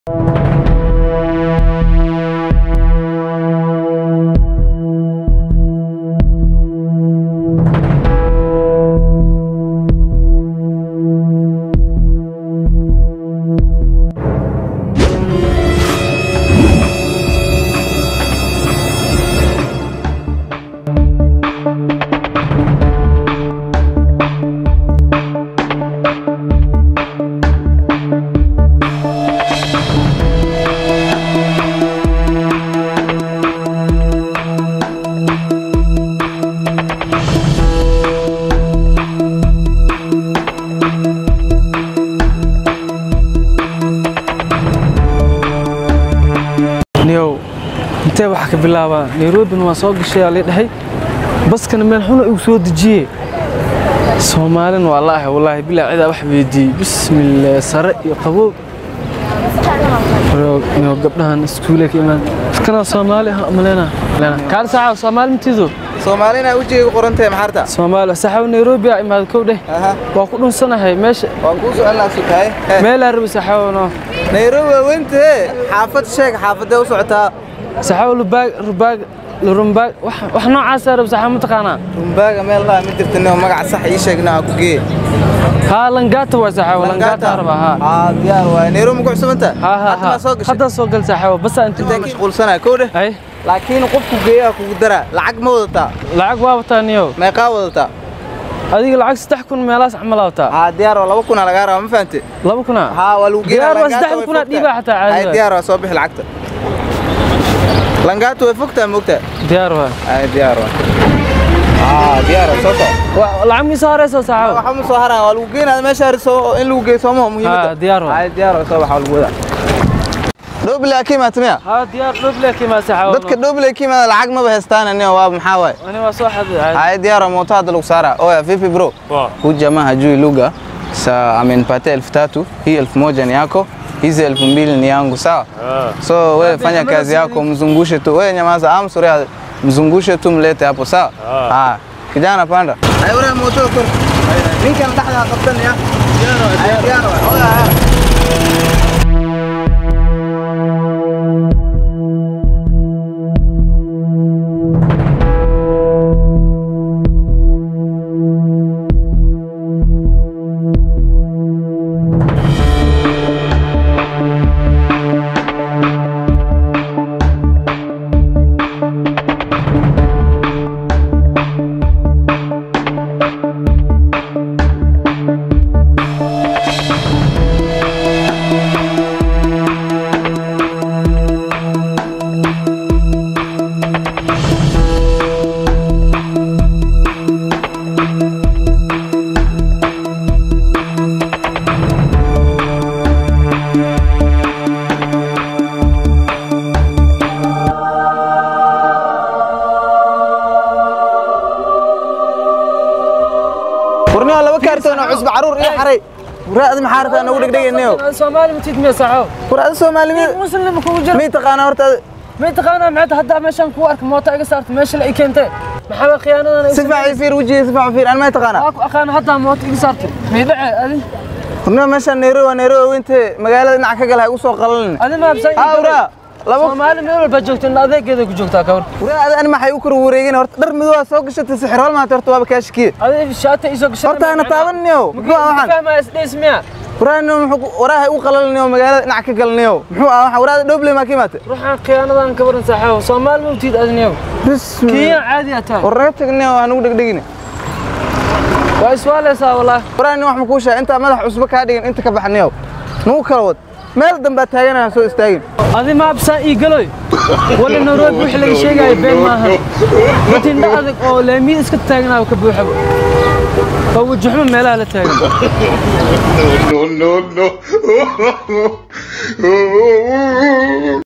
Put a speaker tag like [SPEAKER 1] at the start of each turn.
[SPEAKER 1] niyow intee waxa ka bilaabaa nairobina waa soo gashay aa lii dhahay baskana meel xuna igu soo dejiye soomaalina waa la ahay wallaahi bilaa cidaa wax weydiiyey bismillaah sare iyo qabow niyow gabdhahan iskuule ka imaan kana soomaali ah malena kaal saaxaw soomaali matiido
[SPEAKER 2] soomaalina wejigay ku qoran tahay maxarta
[SPEAKER 1] soomaali saaxaw nairobi aa imaada kow dheh
[SPEAKER 2] aha
[SPEAKER 1] waa ku dhunsanahay meesha
[SPEAKER 2] waan kuu soconaa sutahay
[SPEAKER 1] meelaa rabi saaxaw
[SPEAKER 2] nairobi waa weyntahe xaafad sheeg xaafadee u socotaa
[SPEAKER 1] saaxaw lubaag rubaag lurumbaag wax wax noocaasaa rabi saaxaw mataqaanaa
[SPEAKER 2] rumbaaga meel laa ma jirta nio magaca sax ii sheegna aan ku geeye
[SPEAKER 1] haa langaata waa saaxaw langaata raba haa
[SPEAKER 2] haa diyaar waay nairobi ma ku cusubanta
[SPEAKER 1] ها ها
[SPEAKER 2] hadda
[SPEAKER 1] ها
[SPEAKER 2] maa soo gashay
[SPEAKER 1] hadda soo gal saaxiibo bas aan
[SPEAKER 2] intaa mashquulsanaa kow dheh
[SPEAKER 1] ay
[SPEAKER 2] laakiin qofku geeyaha kugu daraa lacag ma wadataa
[SPEAKER 1] lacag waa wataa niyow
[SPEAKER 2] meeqaa wadataa
[SPEAKER 1] adiga lacag saddex kun meelaas camal aa wataa
[SPEAKER 2] haa diyaar waa laba kunaa lagaa rabaa ma fahante
[SPEAKER 1] laba kuna
[SPEAKER 2] haa waa lagu
[SPEAKER 1] Diyaar waa
[SPEAKER 2] Langaata
[SPEAKER 1] saddex
[SPEAKER 2] way
[SPEAKER 1] kunaa
[SPEAKER 2] fogtaa.
[SPEAKER 1] dhiibaa xataa caadi
[SPEAKER 2] Hay,
[SPEAKER 1] waay.
[SPEAKER 2] diyaar waa soo bixi lacagta langaata way fogtaa moogtaa
[SPEAKER 1] diyaar waa
[SPEAKER 2] hay diyaar waa haa diyaar waa soo soco
[SPEAKER 1] Waa- lacag miisa horeysa saaxiibo
[SPEAKER 2] waxa ma soo haraan waa lagu geenaa meesha hariso in lagu geeyo soomaha muhiimadda
[SPEAKER 1] haa diyaar waa
[SPEAKER 2] hay diyaar waa soo baxa waa lagu wadaa dhoobile aa ka imaata miya
[SPEAKER 1] haa diyaar dhoble kimaa saaxiibo
[SPEAKER 2] dadka dhoobile ka imaada lacag maba heystaan aniga waa maxaa waay
[SPEAKER 1] ani waa soo xaday
[SPEAKER 2] hay diyaar waa moto hadda lagu saaraa oya vipi bro huyu jamaa hajui lugha sa amenipatia elfu tatu hii elfu moja ni yako hizi elfu mbili ni yangu sawa so wewe fanya kazi yako mzungushe tu wewe nyamaza amsuri mzungushe tu mlete hapo sawa ah kijana panda ay ura moto kor ninkan dhaxda qabtanaya diyaar diyaar oya warniyo laba kaartoon oo cusba caruur iyo xaray waraadi maxaa rabtaa nagu dhegdhegaynayo
[SPEAKER 1] soomaali matiid miya saaxiibo
[SPEAKER 2] waraadi soomaalimi
[SPEAKER 1] muslim kugu jira
[SPEAKER 2] may taqaanaa horta
[SPEAKER 1] may taqaanaa maxay hadda meeshan ku arka moota iga saartay meesha la i keentay maxaa khiyaanadan
[SPEAKER 2] si fiican fiir wejiga si fiican fiir an may taqaanaa
[SPEAKER 1] waa ku aqaana hadda moota iga saartay may dhace adi
[SPEAKER 2] warniyo meeshaan nairobi waa nairobi weyntahe magaalada dhinaca ka gala ha igu soo qalalin
[SPEAKER 1] adi ma habsan
[SPEAKER 2] haa waraa laba
[SPEAKER 1] soomaali meel walba joogta in adeegeeda ku joogtaa kawar
[SPEAKER 2] waraa ani maxay u kor wareegin horta dhar madow aa soo gashatay sixirhool maanta horta waaba kaashikiye
[SPEAKER 1] adi shaata isoo gashay
[SPEAKER 2] horta hana taabaniyo muxuu ah waxaan
[SPEAKER 1] fahmaa isdheys miya
[SPEAKER 2] waraani muxuu waraaha u qalalinayo magaalada dhinaca ka galinayo muxuu ah waxaan waraada dhoble maa ka imaatay
[SPEAKER 1] ruuxaan khiyaanadan ka baran saaxiibo soomaali ma utiid adniyow
[SPEAKER 2] bismi
[SPEAKER 1] kiyan caadi ataa
[SPEAKER 2] war naga tagnayo waa nagu dhegdhegine
[SPEAKER 1] waa iswaaleysaa wallaahi
[SPEAKER 2] waraani wax ma kuu sheega intaa madax cusbo kaa dhigin inta ka baxnayo nagu kala wad meel dambaa taaganaya soo istaagin
[SPEAKER 1] adi ma habsaan ii galoy wala nairobi wixii laga sheegaayo been maaha matindha adag oo laamiyada iska taaganaa ka buuxaba oo wajaxmo meelaha la taagan
[SPEAKER 3] no, no, no.